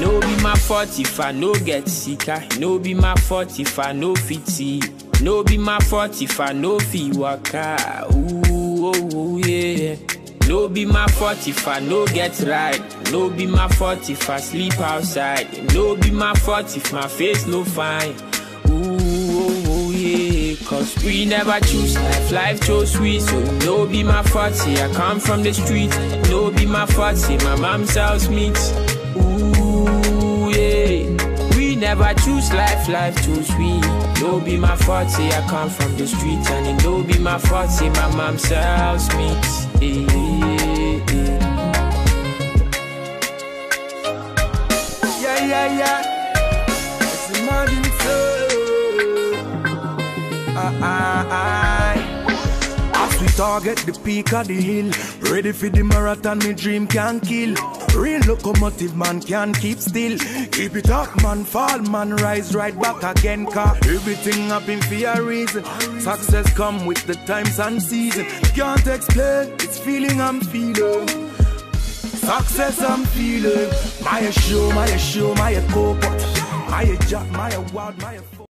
No be my fault if I no get sicker. No be my fault if I no fit see. No be my fault if I no fit waka. Ooh, oh, oh, yeah. No be my fault if I no get right. No be my fault if I sleep outside. No be my fault if my face no fine. Ooh, oh, oh, yeah. Cause we never choose life, life chose we. So no be my fault, see I come from the street. No be my fault, see my mom sells meat. Ooh, yeah. We never choose life, life chose we. No be my fault, say I come from the street. And it no be my fault, say my mom sells meat. Yeah, yeah, yeah. Yeah, yeah, yeah. It's the modern soul. Ah, ah, ah. As we target the peak of the hill, ready for the marathon, me dream can kill. Real locomotive man can keep still. Keep it up, man, fall, man, rise right back again. Car everything happen for a reason. Success come with the times and season. Can't explain, it's feeling I'm feeling. Success I'm feeling. My show, my show, my cocoa. My jack, my wild, my.